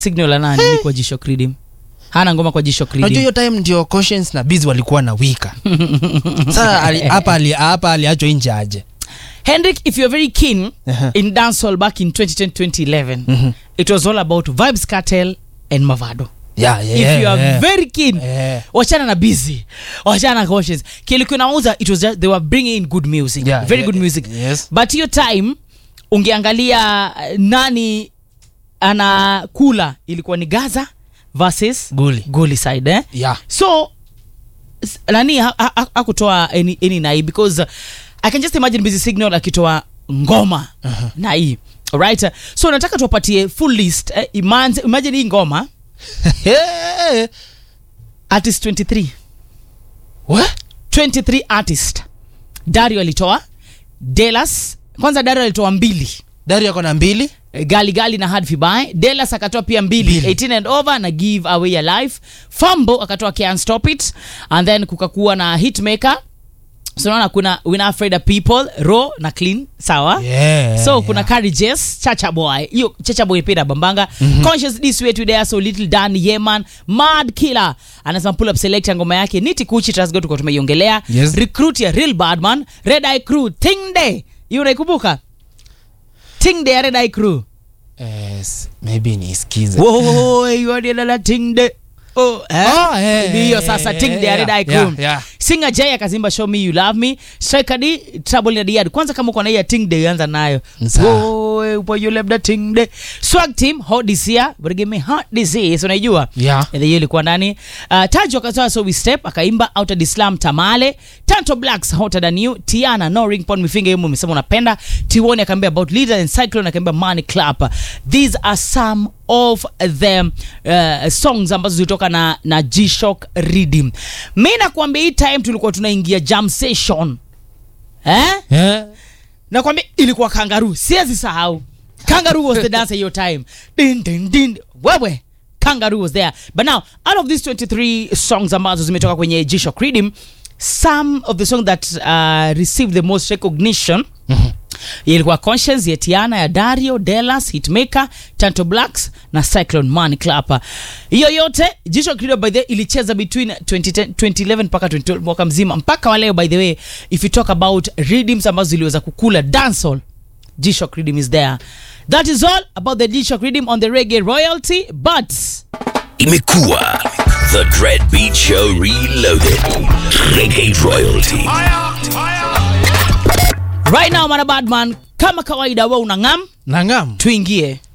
signal ana nini kwa jisho credim hana ngoma kwa jisho unajua credim hiyo time ndio Conscience na Biz walikuwa na wika sasa ali- hapa ali- hapa aliachwa nje aje Hendrik, if you're very keen Uh-huh. in dancehall back in 2010-2011, Mhm. it was all about Vibes Cartel and Mavado. yeah, yeah, if you are yeah. very keen, Yeah. wachana na busy, wachana na cautious. Kilikuwa nauza, it was just, they were bringing in good music, Yeah, very yeah, good music. yes. But hiyo time ungeangalia uh, nani anakula ilikuwa ni Gaza versus Guli. Guli side eh? yeah. so s- nani ha- ha- ha- hakutoa any, any nai because uh, i can just imagine busy signal akitoa ngoma uh-huh. nai alright so nataka tuwapatie full list eh, imagine, imagine hii ngoma Hey. artist 23 What? 23 artist dario alitoa delas kwanza dario alitoa mbili Dari yako na mbili Eh, gali gali na hard fibai delas akatoa pia mbili Mbili. 18 and over na give away your life fambo akatoa can't stop it and then kukakuwa na hitmaker so naona kuna wina afraid of people ro na clean sawa Yeah, so yeah. kuna courageous chacha boy hiyo chacha boy pia bambanga mm-hmm. conscious this way today so little dan yeman mad killer anasema pull up select ya ngoma yake niti kuchi trust go tuko tumeiongelea Yes. recruit ya real badman red eye crew thing day hiyo unaikumbuka thing day ya red eye crew yes, maybe nisikize woiwadilala ting day Oh, eh? Oh, eh, Ni hiyo eh, sasa eh, ting day ya yeah, red eye yeah, crew yeah. singa j akazimba show me you love me striker d trouble in the yard kwanza kama uko na hiyo ting day anza nayo Sawa. Woe, upo you left the ting day swag team hot this year but give me hot disease unaijua Yeah. And hiyo ilikuwa ndani uh, tajo akatoa so we step akaimba out of islam tamale tanto blacks hotter than you tiana no ring pon mifinga hiyo umesema unapenda tiwoni akaambia about leader and cyclone akaambia money clap these are some of the uh, songs ambazo zilitoka na, na g-shock redeem mi nakwambia hii time tulikuwa tunaingia jam session eh? yeah. nakwambia ilikuwa kangaroo siwezi sahau kangaroo was the dancer your time din, din, din. wewe kangaroo was there but now out of these 23 songs ambazo zimetoka kwenye g-shock redeem some of the songs that uh, received the most recognition ilikuwa conscience ya tiana ya dario delas hitmaker tanto blacks na cyclone money clapper hiyo yote jisho kido by the way ilicheza between 2010, 2011 mpaka 2012 mwaka mzima mpaka waleo by the way if you talk about redeems ambazo ziliweza kukula dancehall G-Shock Redeem is there. That is all about the G-Shock Redeem on the Reggae Royalty, but Imekuwa The Dread Beat Show Reloaded. Reggae Royalty. right now, mana badman, kama kawaida, we unang'am, nangam tuingie